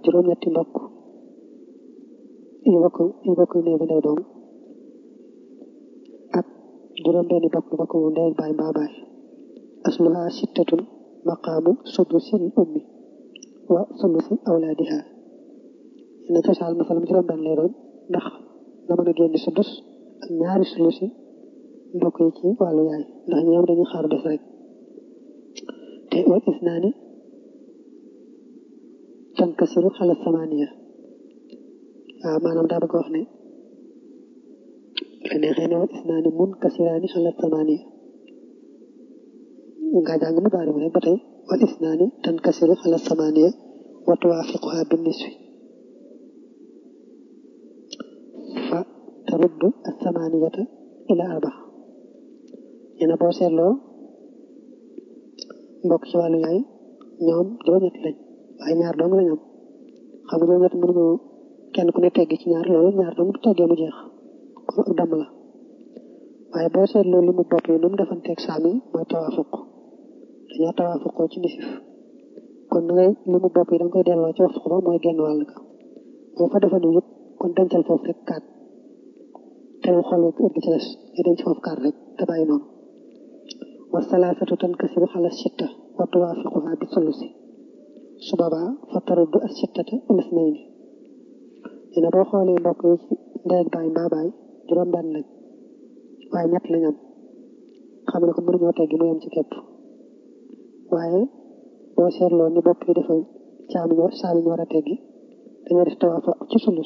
juróom-ñetti mbokk yu bokk yu bokk néew bi ndey doom ak juróom-benni bokk yu bokk ndey ak baay mbaa baay asluha sittatun maqaamu sudusil ummi wa sulusi awlaadiha ne cosaan masalam juróom-benn lay doon ndax nga mën a génn sudus ak ñaari sulusi mbokk yi ci wàllu yaay ndax ñoom dañuy xaar def rek te wal isnaani tankasiru xala samaniya waaw maanaam daa bëgg wax ne la neexee ne wal isnaani mun kasiraani xala samaniya nga jàng mu daari rek ba tey wal isnaani tankasiru xala samaniya wa tuwaafiquha bin nisfi fa taruddu asamaniyata ila arba ñene boo seetloo mbokk ci wàllu yaay ñoom juróom-ñett lañ waaye ñaar dong lañ am xam nga juróom-ñett mënuñu kenn ku ne teggi ci ñaar loolu ñaar dong bu teggee mu jeex kon ak damm la waaye boo seetloo li mu bopp yi nu mu defanteeg saam yi mooy tawaafuq dañoo tawaafuqoo ci nisif kon na ngay li mu bopp yi da nga koy delloo ci waxtu ba mooy genn wàll ga boo fa defanu yëpp kon dencal foofu rek kaat te mu xool wek ëgg ci des nga denc foofu kaat rek te bàyyi noonu wa salaasatu tankasiru xala sitta wa tuwaafiquha bi sulusi su boobaa fa taruddu as sittata ila isnayni dina boo xoolee mbokk yi ci ndey ak baay mbaa baay juróom-benn lañ waaye ñett lañ am xam ne ko mënuñoo teggi mu yem ci képp waaye boo seetloo ni bopp yi dafa caami ñoo saami ñu war a teggi dañoo def tawaafuq ci sulus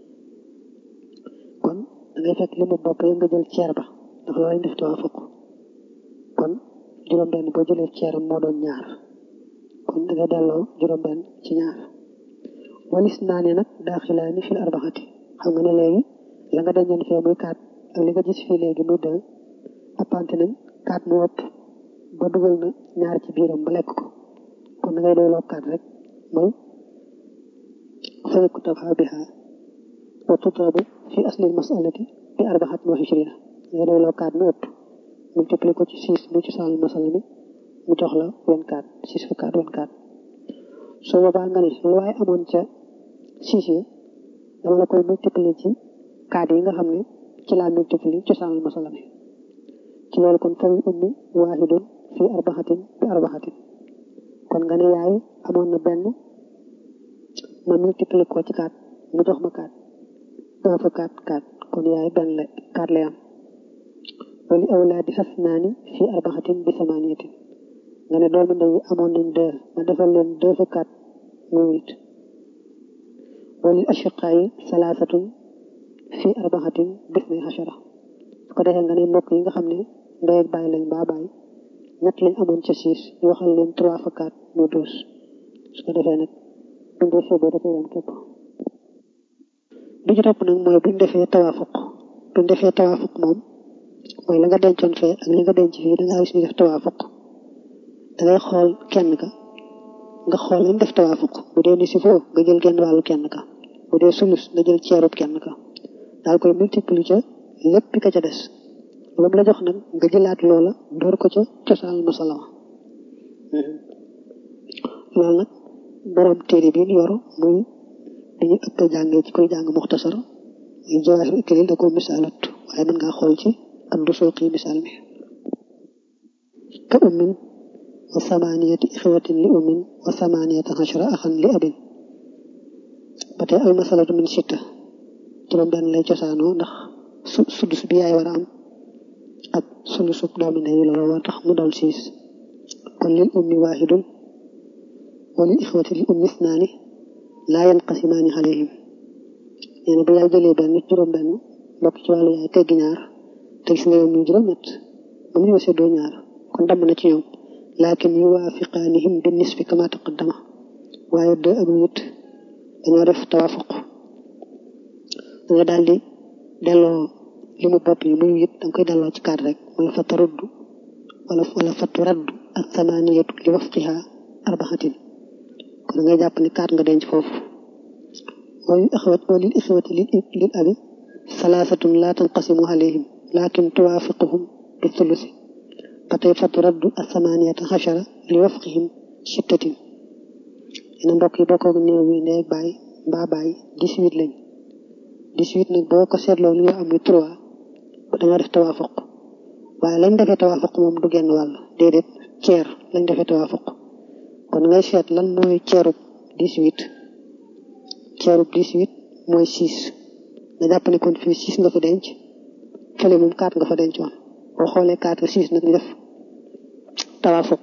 kon da ngay fekk li mu bopp yi nga jël ceer ba ndax loolu lañ def tawaafuq kon juróom-benn boo jëlee ceeram moo doon ñaar kon da ngay delloo juróom-benn ci ñaar walis naa ne nag daaxilaani fil arbaxati xam nga ne léegi la nga dañoon fee muy kaat ak li nga gis fii léegi muy deux appante nañ kaat mu ëpp ba dugal na ñaar ci biiram ba lekk ko kon da ngay doyloo kaat rek mooy fayku tabha biha wa tutabu fi aslil masalati bi arbaxatin wa ishrina da ngay doyloo kaat mu ëpp multiplié ko ci six mu ci sàll masala mi mu jox la vingt-quatre six fois quatre vingt-quatre soo boobaa nga ne lu waaye amoon ca six yi dama la koy multiplié ci kaat yi nga xam ne ci laa multiplié ci sàll masala mi ci loolu kon fay ummi waahidun fi arbaxatin bi arbaxatin kon nga ne yaay amoon na benn ma multiplié ko ci kaat mu jox ma kaat un fois quatre quatre kon yaay benn la kaat lay am wali awlaadi xasnaani fi arbaxatin bi samaniyatin nga ne doomi ndey amoon nañ deux ma defal leen deux fois quatre muy huit wali ashiqaa yi salaasatun fi arbaxatin bis nay xashara su ko defee nga ne mbokk yi nga xam ne ndey ak bàyyi lañ baa bàyyi ñett lañ amoon ca six ñu waxal leen trois fois quatre muy douze su ko defee nag buñ dee seetee dafay yam képp bi ci topp nag mooy buñ defee tawaafuq buñ defee tawaafuq moom mooy la nga dencoon fee ak li nga denc fii da ngaa gis ñu def tawaafuq da ngay xool kenn ka nga xool lañ def tawaafuq bu dee ni si foo nga jël genn wàllu kenn ka bu dee sulus nga jël ceerub kenn ka daal koy multiplier lépp ka ca des lu mu la jox nag nga jëlaat loola door ko ca cosaan masala loolu nag borom téere bi yor muy dañuy ëpp jàngee ci koy jàng muxtasar muy jawaahir iklil da ko misaalat waaye mën ngaa xool ci andu sooqi misaal mi ka ummin wa samaniyati ixwatin li ummin wa samaniyata xashara axan li abin ba tey al masalatu min sitta juróom benn lay cosaanoo ndax su sudus bi yaay war a am ak sulusub doomi ndey la war tax mu doon siis kon lil ummi waahidun wa lil ixwati li ummi isnaani laa yanqasimaani alayhim nee na bu yaay jëlee benn juróom benn mbokk ci wàllu yaay teggi ñaar te gis nga yow muy juróom-ñett ba mu ñëw seddoo ñaar kon damm na ci ñoom laakin yuwaafiqaanihim bi nisfi kama taqaddama waaye deux ak huit dañoo def tawaafuq da nga daal di delloo li mu bopp yi muy huit da nga koy delloo ci kaat rek mooy fa taruddu wala wala fa turaddu ak samaniyatu li wafqiha arbaxatin kon da ngay jàpp ne kaat nga denc foofu walil ixwat walil ixwati lil abi salaasatun laa tanqasimu alayhim lakin tuwaafiquhum bi thulusi ba tey fa turaddu asamaniyata xachara li wafqihim sittatin ina mbokk yi bokkoog néew bi ndey baay mbaa baay dix-huit lañ dix-huit nag boo ko seetloo li nga am ni trois dañoo def tawaafuq waaye lañ defee tawaafuq moom du genn wàll déedéet ceer lañ defee tawaafuq kon ngay seet lan mooy ceerub dix-huit ceerub dix-huit mooy six nga jàpp ne kon fii six nga fa denc fële moom quatre nga fa denc woon boo xoolee quatre six nag ñu def tawaafuq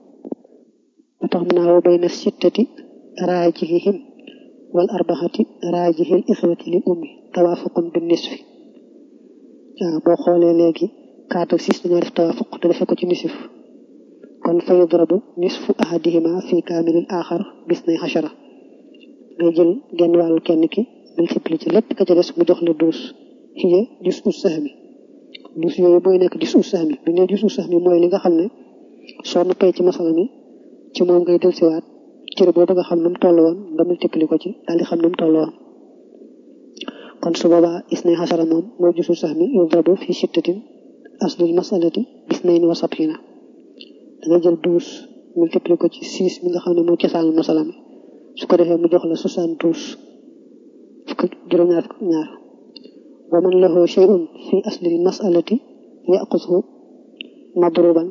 ba tax mu naa woo bay na sittati raajihihim wal arbaxati raajihil ixwati li ummi tawaafuqun bi nisfi waaw boo xoolee léegi quatre six dañoo def tawaafuq te defee ko ci nisif kon fa yudrabu nisfu ahadihima fi kaamilil aaxar bis nay xachara ngay jël genn wàllu kenn ki multiplier ci lépp ka ca des mu jox la douze hiya jus u sahmi douze yooyu mooy nekk jus u sahmi bi ne jus u sahmi mooy li nga xam ne soo noppee ci masala mi ci moom ngay dellusiwaat cër boobu nga xam nu mu toll woon nga multiplier ko ci daal di xam nu mu toll woon kon su boobaa isnay xasara moom mooy jusu sax mi yudrabu fi sittatin aslul masalati bisnayn wa sab'ina da ngay jël douze multiplier ko ci six mi nga xam ne mooy cosaanu masala mi su ko defee mu jox la soixante-douze fukk juróom-ñaar fukk ñaar wa man lahu shay'un fi aslil masalati yaqushu madruban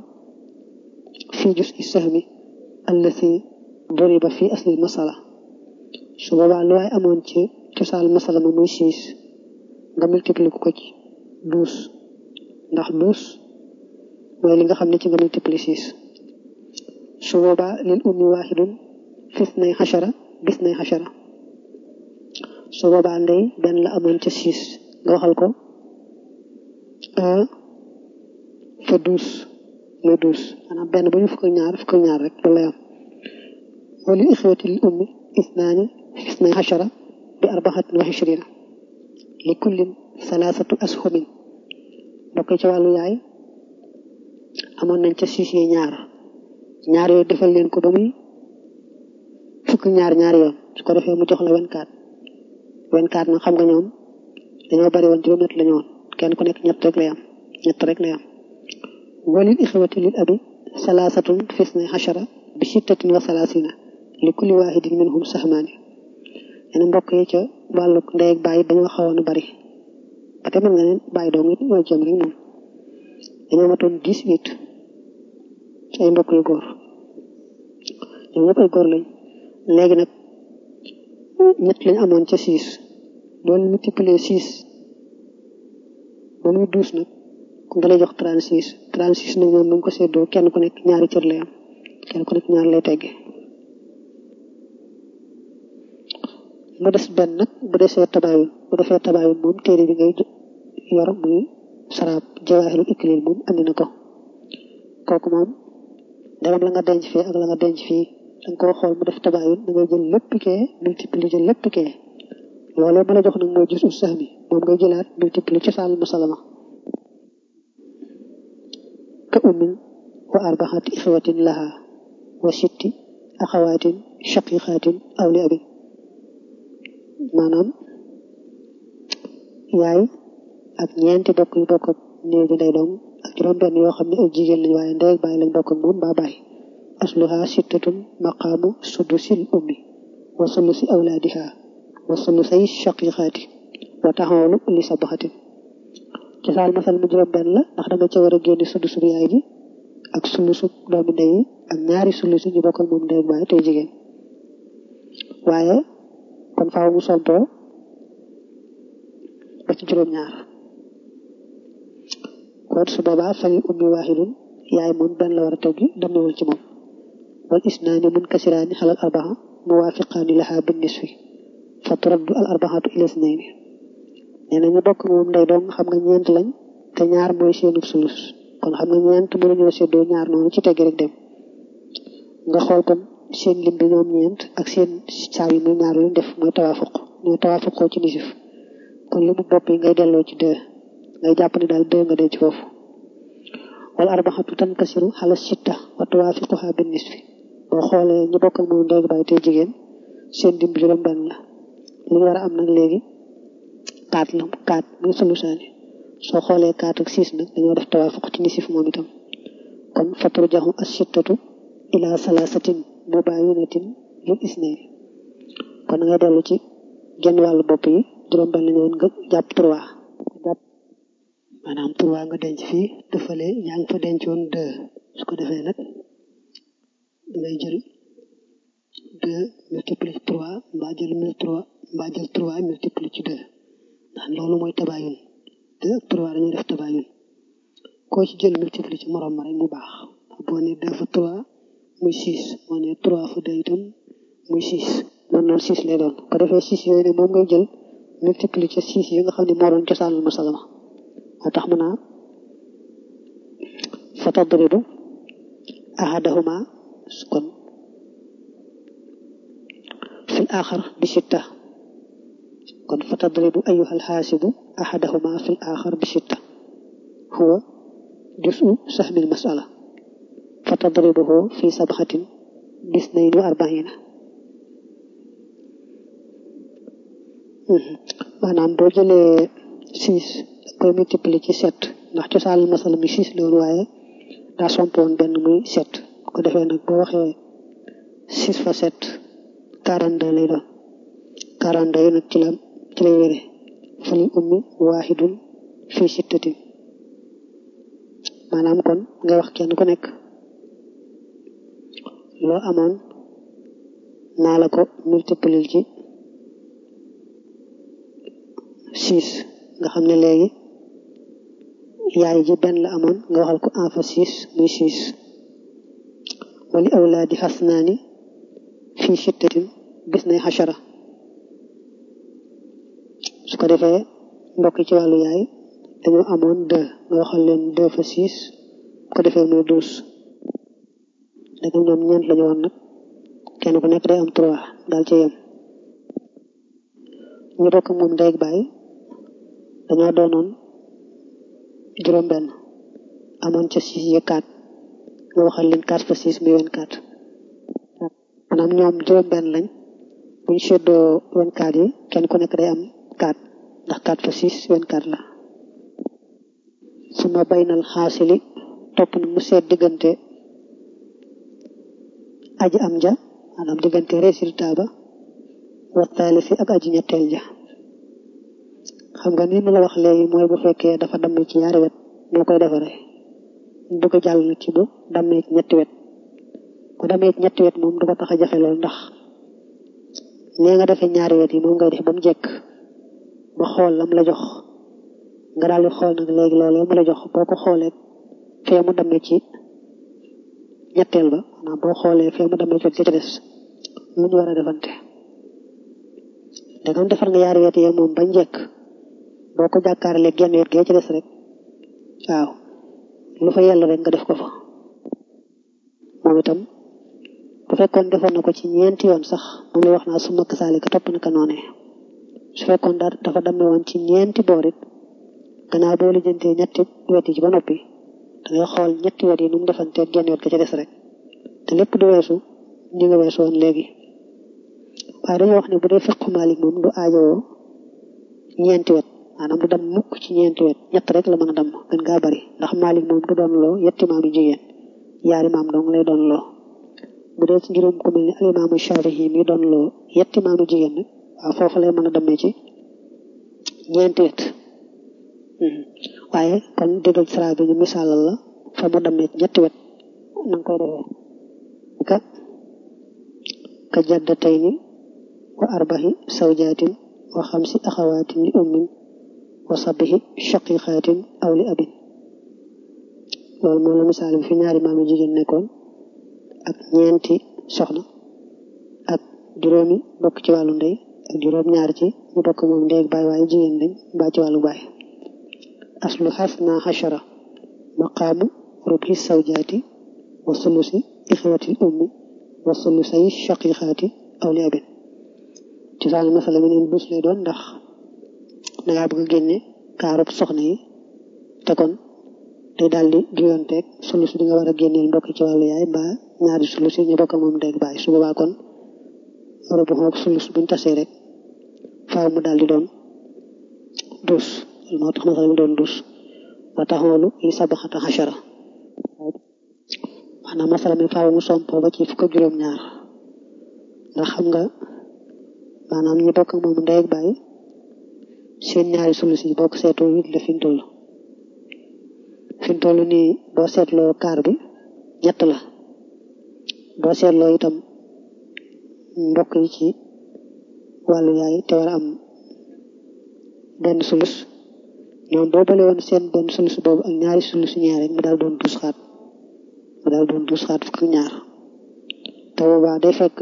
fi juz'i sahmi allati duriba fi aslil masala su boobaa lu waay amoon ci cosaan masala ma muy six nga multiplier ko ci douze ndax douze mooy li nga xam ne ci nga multiplier six su boobaa lil ummi waaxidun fis nay xachara bis nay xachara su boobaa ndey benn la amoon ca six nga waxal ko un fa douze muy douze maanaam benn ba ñu fukk ak ñaar fukk ak ñaar rek loolu lay am wali ixwati lil ummi isnaani fis nay xachara bi arbaxatin wa ishrina li kullin salaasatu ashumin bokk ci wàllu yaay amoon nañ ca siis yi ñaar ñaar yooyu defal leen ko ba muy fukk ñaar ñaari yoon su ko defee mu jox la vingt-quatre vingt-quatre nag xam nga ñoom dañoo bari woon juróom-ñett la ñu woon kenn ku nekk ñett rek lay am ñett rek lay am walil ixwati lil abi salaasatun fisnay xachara bi sittatin wa salaasina li kulli waahidin minhum sahmaani yeneen mbokk yi ca wàllu ndey ak bàyyi dañoo xawoon a bari ba te mën nga ne bàyyi doom it ñoo jëm rek moom dañoo matoon dix-huit ci ay mbokk yu góor ñoom ñëpp ay góor lañ léegi nag ñett lañ amoon ca six loolu multiplier six ba muy douze nag nga lay jox trente six trente six nag ñoom nu ko séddoo kenn ku nekk ñaari cër lay am kenn ku nekk ñaari lay tegge mu des benn nag bu desee tabaayun bu defee tabaayun moom téere bi ngay yor muy saraab jawaahirul iklil moom andi na ko kooku moom dagam la nga denc fii ak la nga denc fii danga koo xool mu def tabaayun da ngay jël lépp kee multiplier jël lépp kee loolee ma la jox nag mooy jus u sax mi moom ngay jëlaat multiplier ci saal musalama ka ummin wa arbaxati ixwatin laha wa sitti axawaatin shaqiqaatin aw li abin maanaam yaay ak ñeenti bokk yu bokk ak néew bi ndey doom ak juróom benn yoo xam ne ay jigéen lañ waaye ndey ak bàyyi lañ bokk ak moom baa bàyyi asluha sittatun maqaamu sudusil ummi wa sulusi awlaadiha wa sulusay shaqiqaati wa taxawlu li sabaxatin ci saal masal mu juróom benn la ndax da nga ca war a génne sulusu yaay ji ak sulusu doomi ndey yi ak ñaari sulusu ñu bokk ak moom ndey ak bàyyi tey jigéen waaye kon faaw mu sontoo ba ci juróom-ñaar kon su boobaa fali ummi waaxidun yaay moom benn la war a teggi demewul ci moom wal isnaani mun kasiraani xalal arbaa muwaafiqaani laha bin nisfi fa turaddu al arbaxatu ila isnayni nee na ñu bokk moom ndey doom xam nga ñeent lañ te ñaar mooy seenu sulus kon xam nga ñeent mënuñoo séddoo ñaar noonu ci teggi rek dem nga xool kon seen lim bi ñoom ñeent ak seen saa yi muy ñaar lu def mooy tawaafuq mooy tawaafuqoo ci nisif kon li mu bopp yi ngay delloo ci deux ngay jàpp ne daal deux nga dee ci foofu wala arbaxatu tankasiru xala sitta wa tuwaafiquha bin nisfi boo xoolee ñu bokkal moom ndey bàyyi tey jigéen seen lim bi juróom benn la li ñu war a am nag léegi quatre la quatre muy solusaani soo xoolee quatre ak six nag dañoo def tawaafuq ci nisif moom itam kon fatru jaxu as sittatu ila salaasatin mubayinatin lil isnay kon nga dellu ci genn wàllu bopp yi juróom benn ñëwoon nga jàpp trois jàpp maanaam trois nga denc fii dëfale yaa ngi fa dencoon deux su ko defee nag dangay jël deux multiplié trois mbaa jël mille trois mbaa jël trois multiplié ci deux ndax loolu mooy tabaayun deux ak trois dañuy def tabaayun koo ci jël multiplié ci morom ma rek mu baax boo ne deux fa trois muy six boo ne trois fa deux itam muy six noonu noonu six lay doon ko defee six yooyu ne moom ngay jël multiplié ci six yi nga xam ne moo doon cosaanul masalama moo tax mu naa fa tadribu ahadahuma kon fi l axar bi sitta kon fa tadribu ayuha alxaasibu ahadahuma fi l axar bi sitta huwa jusu sahmil masala fa tadribuhu fi sabxatin bisnayn wa arbaina maanaam boo jëlee six koy multiplier ci sept ndax cosaanal masala mi six la woon waaye daa sompoon benn muy sept ko defee nag boo waxee six fa sept quarante deux lay doon quarante deux yi nag ci la ci lay wére falil ummi waahidun fii sittatin maanaam kon nga wax kenn ku nekk loo amoon naa la ko multiplier ci six nga xam ne léegi yaay ji benn la amoon nga waxal ko en fa six muy six wali awlaadi xasnaani fii sittatin gis nay xachara su ko defee mbokk ci wàllu yaay dañoo amoon deux nga waxal leen deux fa six bu ko defee muy douze dagam ñoom ñeent lañu woon nag kenn ku nekk day am trois daal ci yem ñu bokk moom ndey ak baay dañoo doonoon juróom benn amoon ca six yi quatre nga waxal leen quatre fa six muy vingt-quatre maanaam ñoom juróom benn lañ buñ seddoo vingt-quatre yi kenn ku nekk day am quatre ndax quatre fa six vingt-quatre la su ma baynal xaasili topp na mu seet diggante aji am ja maanaam diggante résultat ba wa taalisi ak aji ñetteel ja xam nga ni ma la wax léegi mooy bu fekkee dafa damm ci ñaari wet noo koy defaree du ko jàll na ci bu dammee ci ñetti wet bu dammee ci ñetti wet moom du ko tax a jafe lool ndax nee nga defee ñaari wet yi moom ngay def ba mu jekk ba xool lam la jox nga daal di xool nag léegi loolee mu la jox boo ko xoolee fee mu dammee ci ñetteel ba maanaam boo xoolee fee mu dammee ci wet ca des lu ñu war a defante dangam defar nga ñaari wet yi moom ba njëkk boo ko jàkkaarlee genn wet gee ci des rek waaw lu fa yell rek nga def ko fa moom itam bu fekkoon defoon na ko ci ñeenti yoon sax moom la wax naa su makk saali ka topp naka noonee su fekkoon daa dafa damme woon ci ñeenti boor it gannaaw boo lijjantee ñetti wet yi ci ba noppi dangay xool ñetti wet yi nu mu defantee genn wet ga ca des rek te lépp du weesu ñi nga weesu woon léegi waaye dañoo wax ne bu dee fiqu Maalik moom du aajowoo ñeenti wet maanaam du dem mukk ci ñeenti wet ñett rek la mën a dem gën gaa bari ndax Maalik moom du doon loo yetti maam yu jigéen yaari maam dong lay doon loo bu dee ci ngirum ku mel ni alimaamu Shaafi'i mi doon loo yetti maam yu jigéen nag waaw foofu lay mën a demee ci ñeenti wet waaye kon déggal sara bi ñu misaalal la fa mu demee ci ñetti wet na nga koy defee ka ka jaddatayni wa arbahi sawjaatin wa xamsi axawaatin li ummin wa sabihi shaqiqaatin aw li abin loolu moo la misaal bi fi ñaari maam yu jigéen nekkoon ak ñeenti soxna ak juróomi bokk ci wàllu ndey ak juróom ñaar ci ñu bokk moom ndey ak baay waaye jigéen lañ mbaa ci wàllu baay aslu xasna xashara maqaamu rubhi sawjaati wa sulusi ixwati ummi wa sulusay shaqiqaati aw li abin ci saal masala mi neen dus lay doon ndax dangaa bëgg a génne kaarub soxna yi te kon day daal di juyoonteeg sulus bi nga war a génneel mbokk ci wàllu yaay mbaa ñaari sulus yi ñu bokk moom ndey baay su boobaa kon rubu xoog sulus buñ tasee rek faaw mu daal di doon dus moo tax masala mi doon dus wa taxoolu li sabaxata xachara maanaam masala mi faaw mu sompoo ba ci fukk ak juróom-ñaar ndax xam nga maanaam ñi bokk ak moom ndey ak bàyyi seen ñaari sulus yi bokk seetoo huit la fi mu toll fi mu toll nii boo seetloo kaar bi ñett la boo seetloo itam mbokk yi ci wàllu yaay te war a am benn sulus ñoom boo bale woon seen benn sulus boobu ak ñaari sulus ñaar mu daal doon dus xaat mu daal doon dus xaat fukk ñaar te boobaa day fekk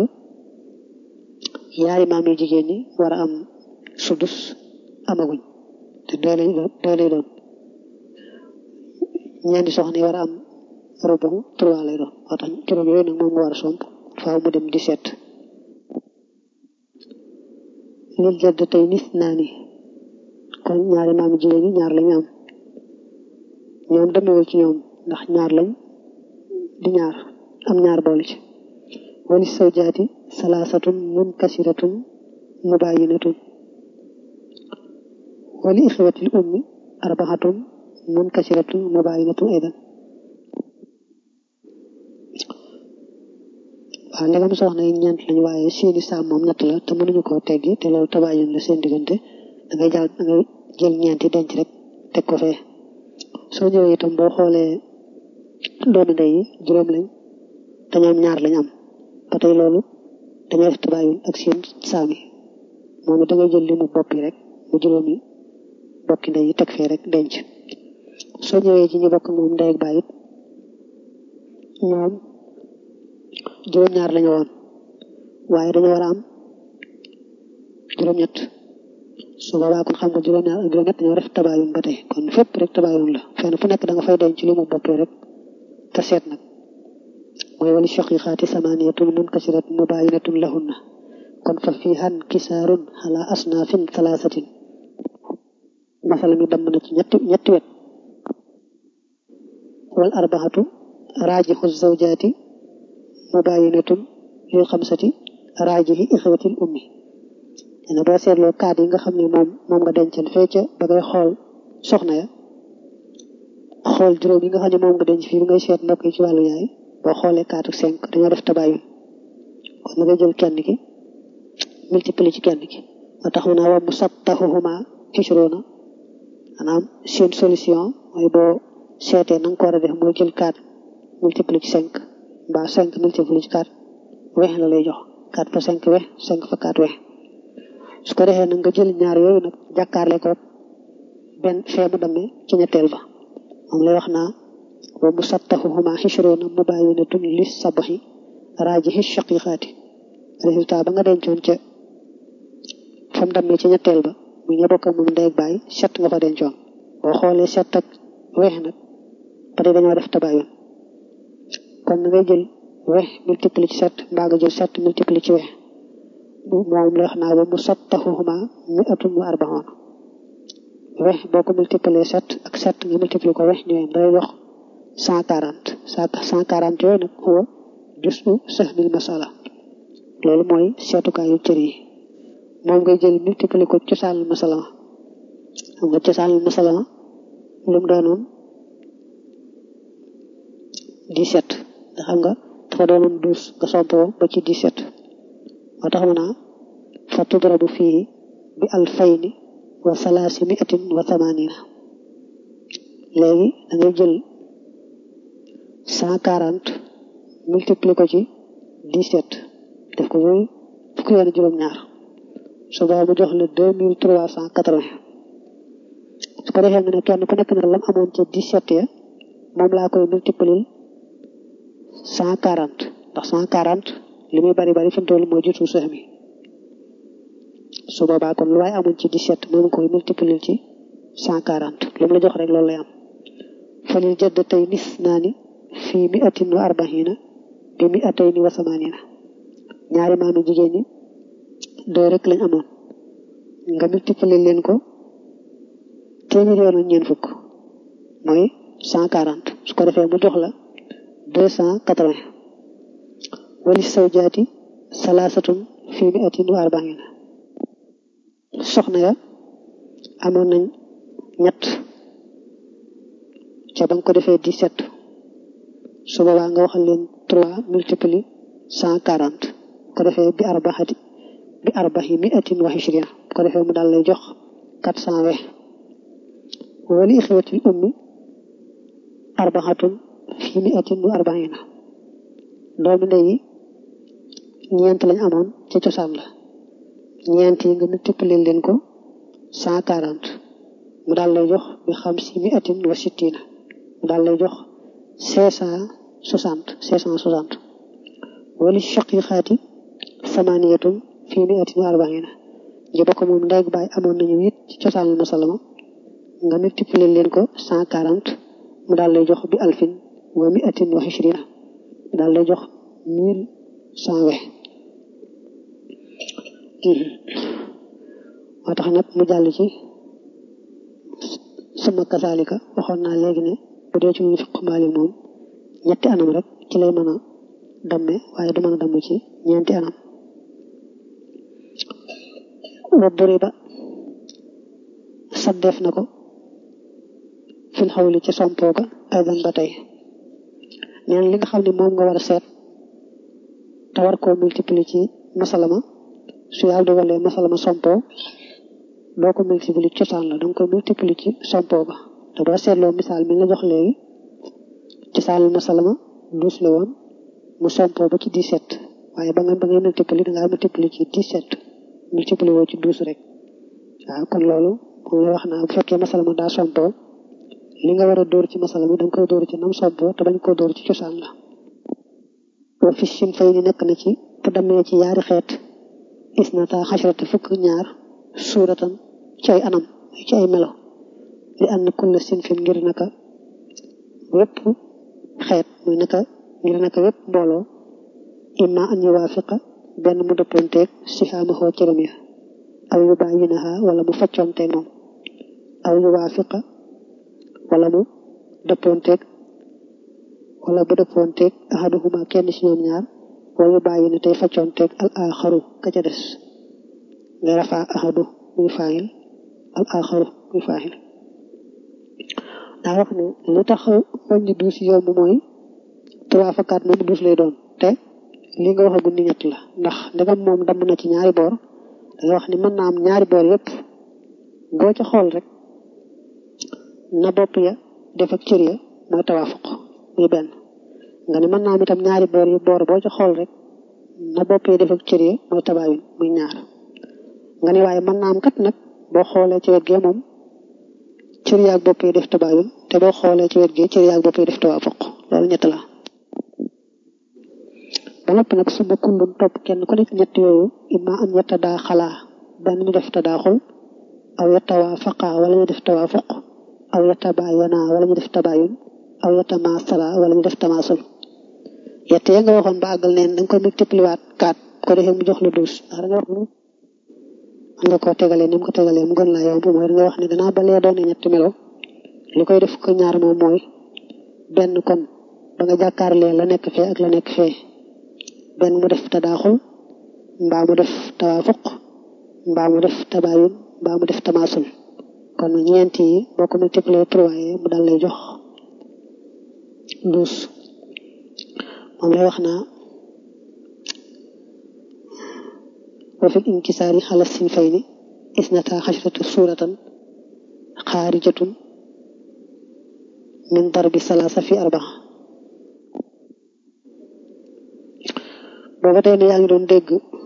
yaari maam yu jigéen ñi war a am sudus amaguñ te doo lay doon doo lay doon ñeenti soxna yi war a am rubu trois lay doon moo tax juróom yooyu nag moom nga war a somp faaw mu dem 17 lil jadd tey nis naa ni kon ñaari maam yu jigéen ñi ñaar lañu am ñoom demewul ci ñoom ndax ñaar lañ di ñaar am ñaar boole ci wali sawjaati salaasatun munkasiratun mubayinatun wali ixwatil ummi arbaxatun munkasiratun mubayinatun aydan waaw ndegam soxna yi ñeent lañ waaye seeni saam moom ñett la te mënuñu koo teggi te loolu tabaayun la seen diggante da ngay jàll da ngay jël ñeenti denc rek teg ko fee soo ñëwee itam boo xoolee doomi ndey yi juróom lañ te ñoom ñaar lañ am ba tey loolu dañoo def tabaayun ak seen saam yi moom it da ngay jël li mu bopp yi rek mu juróomi bokki ndey yi teg fee rek denc soo ñëwee ci ñu bokk moom ndey ak baay it ñoom juróom-ñaar lañu woon waaye dañu war a am juróom-ñett su boobaa kon xam nga juróom-ñaar ak juróom-ñett dañoo def tabaayun ba tey kon fépp rek tabaayun la fenn fu nekk da nga fay denc li mu boppee rek te seet nag mooy wali shaqiqaati samaniyatun munkasirat mubayinatun lahunna kon fa fiihan kisaarun ala asnaafin talaasatin masala mi damm na ci ñetti ñetti wet wal arbaxatu raajixu zawjaati mubayinatun lil xamsati raajihi ixwatil ummi nee na boo seetloo kaat yi nga xam ne moom moom nga dencal fee ca ba ngay xool soxna ya xool juróom yi nga xam ne moom nga denc fii bi ngay seet mbokk yi ci wàllu yaay boo xoolee kaatu cinq dañoo def tabayun kon nga jël kenn ki multiplier ci kenn ki moo tax mu naa wa musattahuhuma ishruna maanaam seen solution mooy boo seetee na nga ko war a def mooy jël quatre multiplier ci cinq mbaa cinq multiplier ci quatre wex la lay jox quatre fois cinq wex cinq fois quatre wex su ko defee nag nga jël ñaar yooyu nag jàkkaarle ko benn fee mu demee ci ñetteel ba moom lay wax naa wa musattahuhuma ishruna mubayinatun li sabahi raajihi shaqiqaati résultat ba nga dencoon ca fa mu demee ci ñetteel ba mu ña bokk moom ndey ak baay set nga fa dencoon boo xoolee set ak weex nag ba tey dañoo def tabayun kon na ngay jël weex multiplier ci set mbaa nga jël set multiplier ci weex moom la wax naa ba mu sattahuhuma mi'atun wa arbaxoon weex boo ko multiplier set ak set nga multiplier ko weex ñëwee day jox cent quarante cent quarante yooyu nag huwa jusu sahmil masala loolu mooy seetukaayu cër yi moom ngay jël multiplier ko cosaanul masala xam nga cosaanul masala lu mu doonoon dix-sept nga xam nga dafa doonoon douze nga sompoo ba ci dix-sept moo tax mu naa fa tudrabu fii bi alfayni wa salaasi miatin wa thamanina léegi da ngay jël cent quarante multiplier ko ci dix-sept def ko muy fukki yoon juróom-ñaar su boobaa mu jox la deux mille trois cent quatre-vingts su ko defee nga ne kenn ku nekk na lam amoon ca dix-sept ya moom laa koy multiplier cent quarante ndax cent quarante li muy bari bari fi mu toll mooy jutu seex mi su boobaa kon lu waaye amoon ci dix-sept moom koy multiplier ci cent quarante lu mu la jox rek loolu lay am falil jadd tey nis naa ni fii mi atin wa arbaxina bi mi atayni wa samanina ñaari maami jigéen ñi doo rek lañ amoon nga multiplier leen ko téeméer yoon ak ñeent fukk mooy cent quarante su ko defee mu jox la deux cent quatre-vingts wali sawjaati salaasatun fii mi atin wa arbaxina soxna ya amoon nañ ñett ca ba nga ko defee dix-sept su boobaa nga waxal leen trois multiplier cent quarante ko defee bi arbaxati bi arbaxi mi atin wa hichrina ko defee mu daal lay jox quatre cent vingt wali ixwatil ummi arbaxatun fi mi atin wa arbaxina doomi ndey yi ñeent lañ amoon ca cosaan la ñeent yi nga multiplier leen ko cent quarante mu daal lay jox bi xam si mi atin wa sittina mu daal lay jox cinq cent soixante cinq cent soixante wali shaqiqaati samaniyatun fi mi atin wa arbaxina ñu bokk moom ndey baay amoon nañu it ci cosaanul masalama nga multiplier leen ko cent quarante mu daal lay jox bi alfin wa mi atin wa hichrina mu daal lay jox mille cent vingt moo tax nag mu jàll ci suma kasaalika waxoon naa léegi ne bu dee ci ñu fiq maali moom ñetti anam rek ci lay mën a damme waaye du mën a damm ci ñeenti anam wa duriba saddeef na ko fil xawli ci sompoo ka aydan ba tey neen li nga xam ne moom nga war a seet te war koo multiplier ci masalama su yàlla dogalee masalama sompoo doo ko multiplier ci cosaan la danga koy multiplier ci sompoo ba te boo seetloo misaal mi la jox léegi cosaanul masalama douze la woon mu sompoo ba ci dix-sept waaye ba nga ba ngay multiplier dangaa multiplier ci dix-sept multiplier woo ci douze rek waaw kon loolu moom lay wax naa bu fekkee masalama daa sompoo li nga war a dóor ci masala mi danga koy dóor ci nam sompoo te bañ koo dóor ci cosaan la wa fi sin fay ni nekk na ci bu demee ci yaari xeet isnata xasharata fukk ñaar suuratan ci ay anam ci ay melo li ànd kulla sin fin ngir naka wépp xeet muy naka ngir naka wépp mbooloo imma an yuwaafiqa benn mu dëppoonteeg sihaamahoo cëram ya aw yu bayyinaha wala mu faccoonteeg moom aw yuwaafiqa wala mu dëppoonteeg wala bu dëppoonteeg ahaduhuma kenn ci ñoom ñaar wayu bàyyi ne tey faccoonteeg al axaru ka ca des nga rafaa ahadu muy faayil al axaru muy faayil daa wax ne li tax wàññi duus yomb mooy trois fois quatre moom duus lay doon te li nga wax agul ni ñett la ndax ndegam moom damm na ci ñaari boor da nga wax ni mën naa am ñaari boor yépp boo ca xool rek na bopp ya def ak cër ya mooy tawaafuq muy benn nga ne mën naa am itam ñaari boor yi boor boo ca xool rek na bopp ya def ak cër ya mooy tabaayun muy ñaar nga ne waaye mën naa am kat nag boo xoolee ci wet gee moom cër yaag bopp yi def tabaayun te boo xoolee ci wet gee cër yaag bopp yi def tawaafuq loolu ñett la ba noppi nag su ma kundun topp kenn ku nekk ñett yooyu imma an yetta daa xalaa benn ñu def tadaaxul aw yetta waa faqaa wala ñu def tawaafuq aw yetta baayana wala ñu def tabaayun aw yetta maasala wala ñu def tamaasul yett ya nga waxoon ba àggal neen danga koy multiplier waat kaat ko defee mu jox la douze ndax da nga wax ni man nga koo tegalee ni mu ko tegalee mu gën laa yomb mooy da nga wax ne danaa balee doone ñetti melo li koy def ko ñaar moom mooy benn kon ba nga jàkkaarlee la nekk fee ak la nekk fee benn mu def tadaaxul mbaa mu def tawaafuq mbaa mu def tabaayun mbaa mu def tamaasul kon ñeent yi boo ko multiplier trois yi mu dal lay jox douze moom lay wax naa wa fil inkisaari xala sinfayni isnata xashratu suuratan xaarijatun min darbi salaasa fi arbaa booba tey ne yaa ngi doon dégg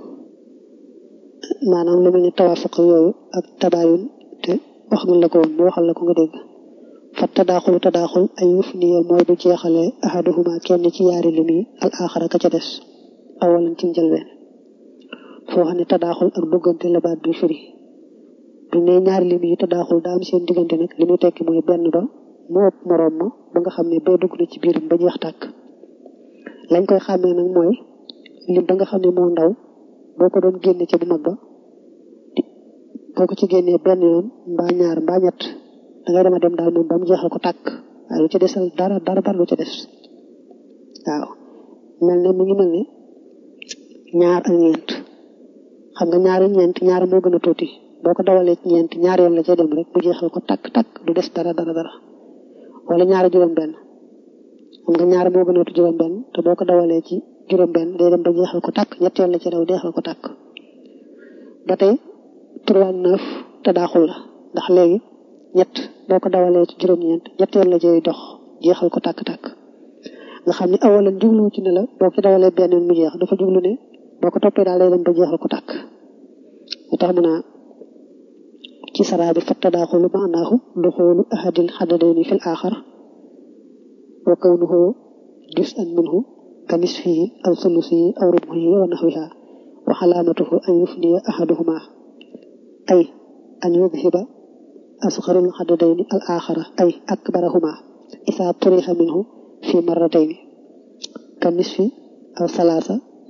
maanaam lu mel ni tawaafuq yooyu ak tabaayun te wax nga la ko woon mu waxal la ko nga dégg fa tadaaxulu tadaaxul ay yuf niya mooy bu jeexalee ahaduhuma kenn ci yaari lim yi al axara ka ca des awalan ci njëlbeen foo xam ne tadaaxul ak duggante la baat bi firi bu ne ñaari lim yi tadaaxul daa am seen diggante nag li muy tekki mooy benn ba mu ëpp moroom ma ba nga xam ne bee dugg na ci biiram ba jeex tàkk lañ koy xàmmee nag mooy lim ba nga xam ne moo ndaw boo ko doon génne ca bu mag ba boo ko ci génnee benn yoon mbaa ñaar mbaa ñett dangay dema dem daal moom ba mu jeexal ko tàkk waaye lu ca desal dara dara dara lu ca des waaw mel ne mu ngi mel ne ñaar ak ñeent xam nga ñaari ñeent ñaar moo gën a tuuti boo ko dawalee ci ñeent ñaar yoon la cay dem rek mu jeexal ko tàkk tàkk du des dara dara dara wala ñaari juróom benn xam nga ñaar moo gën a tuuti juróom benn te boo ko dawalee ci juróom benn day dem ba jeexal ko tàkk ñetteel la ci daw jeexal ko tàkk ba tey trois neuf te daaxul la ndax léegi ñett boo ko dawalee ci juróom-ñeent ñetteel la jëy dox jeexal ko tàkk-tàkk nga xam ne awalan jublu ci ne la boo ko dawalee benn mu jeex dafa jublu ne boo ko toppee daal day dem ba jeexal ko tàkk lu tax mu naa ci saraa bi fatta daaxulu maanaahu duxoolu ahadil xadadayni fil aaxar wa kawnuhu juz'an minhu ka nisfihi aw sulusihi aw rubuhi wa naxwiha wa xalaamatuhu an yufniya ahaduhuma ay an yudhiba asxarul xadadayni al aaxara ay akbarahuma isaa turixa minhu fi marratayni ka nisfi aw salaasa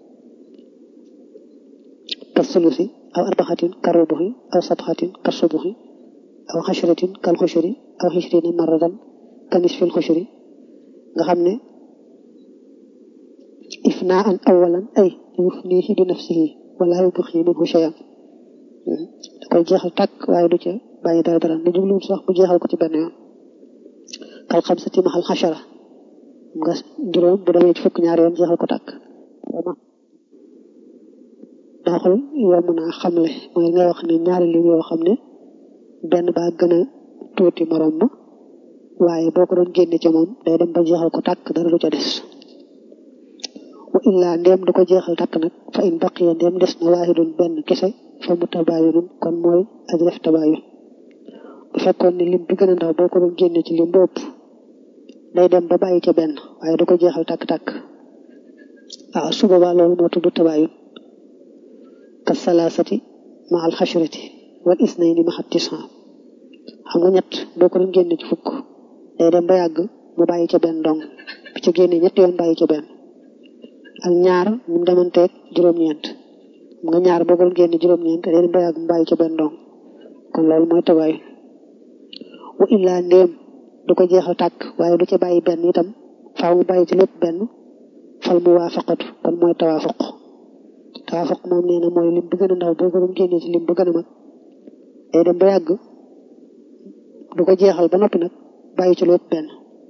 ka sulusi aw arbaxatin ka rubuhi aw sabxatin ka subuhi aw xashratin kal xushri aw xishrina marratan ka nisfil xushri nga xam ne ifnaa an awalan ay yufnihi bi nafsihi wala yubxi minhu shay'an da koy jeexal tàkk waaye du ca bàyyi dara dara ne jubluwul sax mu jeexal ko ci benn yoon kal xamsati maxal xashara nga juróom bu demee ci fukk ñaari yoon jeexal ko tàkk daaxul yomb naa xamle mooy nga wax ne ñaari lim yoo xam ne benn baa gën a tuuti morom ma waaye boo ko doon génne ci moom day dem ba jeexal ko tàkk dara du ca des wa illaa ndéem du ko jeexal tàkk nag fa in baqiya ndéem des na waahidun benn kese fa mu tabaayunun kon mooy aj def tabaayun bu fekkoon ne lim bi gën a ndaw boo ko doon génne ci lim bopp day dem ba bàyyi ca benn waaye du ko jeexal tàkk-tàkk waaw su boobaa loolu moo tudd tabaayun ka salaasati ma al xashrati wal isnayni ma xat tisan xam nga ñett boo ko doon génne ci fukk day dem ba yàgg mu bàyyi ca benn dong bi ca génne ñett yoon bàyyi ca benn ak ñaar mu demanteeg juróom-ñeent xam nga ñaar boo ko doon génne juróom-ñeent day dem ba yàgg mu bàyyi ca benn dong kon loolu mooy tabaayun wa illaa ndéem du ko jeexal tàkk waaye du ca bàyyi benn itam faaw mu bàyyi ci lépp benn fal mu waafaqatu kon mooy tawaafuq tawaafuq moom nee na mooy lim bu gën a ndaw boo ko doon génnee ci lim bu gën a mag day dem ba yàgg du ko jeexal ba noppi nag bàyyi ci lépp benn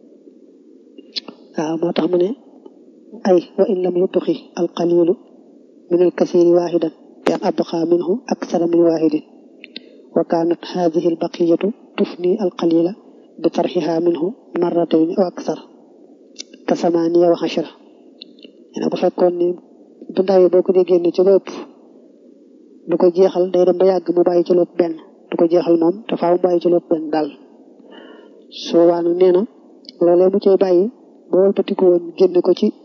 waaw moo tax mu ne ay wa in lam yubqi al qalilu min al kasiri waahidan bi an abqa minhu aksara min waahidin wa kaanat hadihi al baqiyatu tufni al qalila bi tarxiha minhu marratayn aw aksar ka samaniya wa xashara nee bu fekkoon ni bu ndaw yi boo ko dee génne ci lépp du ko jeexal day dem ba yàgg mu bàyyi ci lépp benn du ko jeexal moom te faaw mu bàyyi ci lépp benn daal soo waanu nee na loolee mu cay bàyyi boo wëlbatiku woon génne ko ci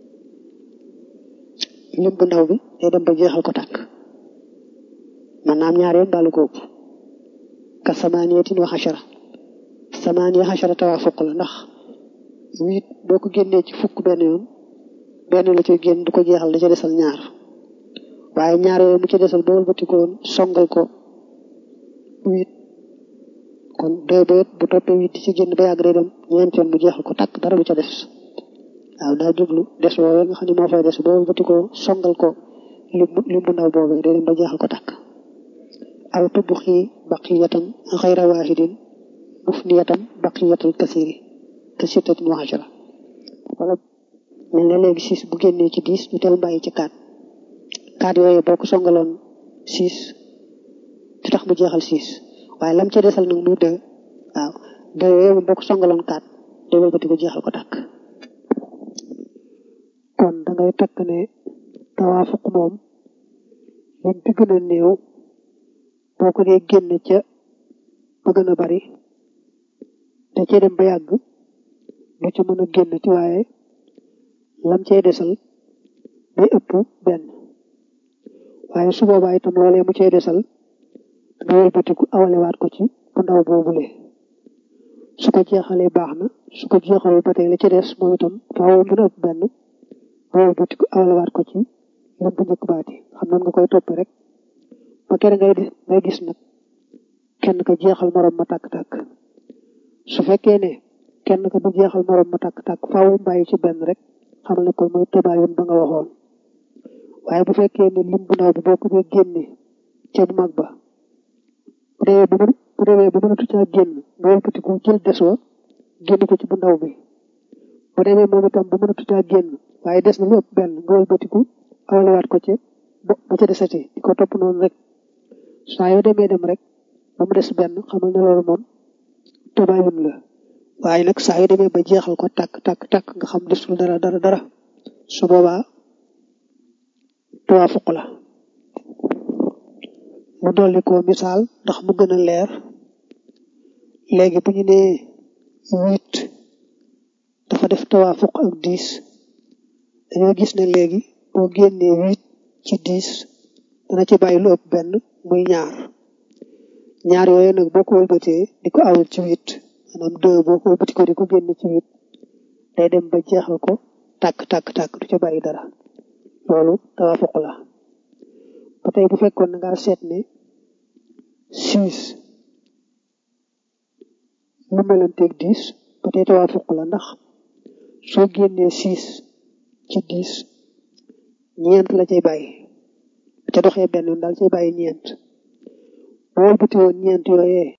lim bu ndaw bi day dem ba jeexal ko tàkk man naam ñaar yoon baalu ko ëpp ka samaniyatin wa xashara samaniya xashara tawaafuq la ndax huit boo ko génnee ci fukk benn yoon benn la ci génn du ko jeexal da ca desal ñaar waaye ñaar yooyu mu ci desal boo wëlbatikoon songal ko huit kon deux beet bu toppee huit di ci génn ba yàgg day dem ñeent yoon mu jeexal ko tàkk dara du ca des waaw daa jublu des woowee nga xam ne moo fay des boo wëlbatikoo songal ko lim lim bu ndaw boobee day dem ba jeexal ko tàkk aw tubxi baqiyatan xayra waahidin mufniyatan baqiyatal kasiri ka sittatin wa ashara wala mel ne léegi six bu génnee ci dix ñu teel bàyyi ci quatre quatre yooyu boo ko songaloon six du tax mu jeexal six waaye lam ca desal nag muy deux waaw deux yooyu boo ko songaloon quatre day wëlbati ko jeexal ko tàkk kon da ngay takk ne tawaafuq moom lim bi gën a néew boo ko dee génne ca ba gën a bari te cee dem ba yàgg du ca mën a génn ci waaye lam cay desal day ëpp benn waaye su boobaa itam loolee mu cay desal nga wëlbatiku awalewaat ko ci bu ndaw boobule su ko jeexalee baax na su ko jeexalul ba tey la ca des moom itam faaw mën a ëpp benn nga wëlbatiku awalewaat ko ci lam bu njëkk baati xam nan nga koy topp rek ba kere ngay ngay gis nag kenn ka jeexal morom ma tàkk-tàkk su fekkee ne kenn ka du jeexal morom ma tàkk-tàkk faaw bàyyi ci benn rek xamal ne kon mooy tabaayun ba nga waxoon waaye bu fekkee ne lim bu ndaw bi boo ko dee génne ca bu mag ba bu demee ba bu demee ba mënatu caa génn nga wëlbati ko jël des wa génn ko ci bu ndaw bi bu demee moom itam ba mënatu caa génn waaye des na lu ëpp benn nga wëlbatiku awalewaat ko ca ba ca desati di ko topp noonu rek saa yoo demee dem rek ba mu des benn xamal ne loolu moom tabaayun la waaye nag saa yoo demee ba jeexal ko tàkk tàkk tàkk nga xam desul dara dara dara su boobaa tawaafuq la mu dolli ko misaal ndax mu gën a leer léegi bu ñu nee huit dafa def tawaafuq ak dix dañoo gis ne léegi boo génnee huit ci dix dana ci bàyyi lu ëpp benn muy ñaar ñaar yooyu nag boo ko wëlbatee di ko awul ci huit maanaam deux boo ko wëlbati ko di ko génne ci huit day dem ba jeexal ko tàkk tàkk tàkk du ca bàyyi dara loolu tawaafuq la ba tey bu fekkoon na ngaa seet ne six mu melanteeg dix ba tey tawaafuq la ndax soo génnee six ci dix ñeent la cay bàyyi ca doxee benn yoon daal cay bàyyi ñeent boo wëlbati woon ñeent yooyee